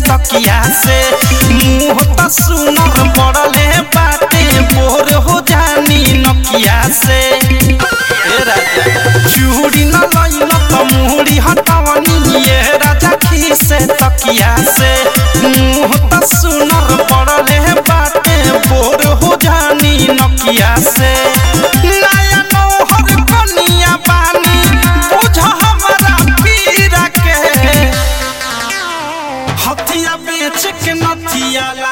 तकिया से मुंह त सुनर पड़ले बाटे बोर हो जानी नकिया से ए राजा चूड़ी न लइल त मुहरी हटवनी ये राजा खीसे तकिया से मुंह त सुनर पड़ले बाटे बोर हो जानी नकिया से नया नौहर कनिया बानी बुझ हमरा पीरा के हथिया बेच के नथिया ला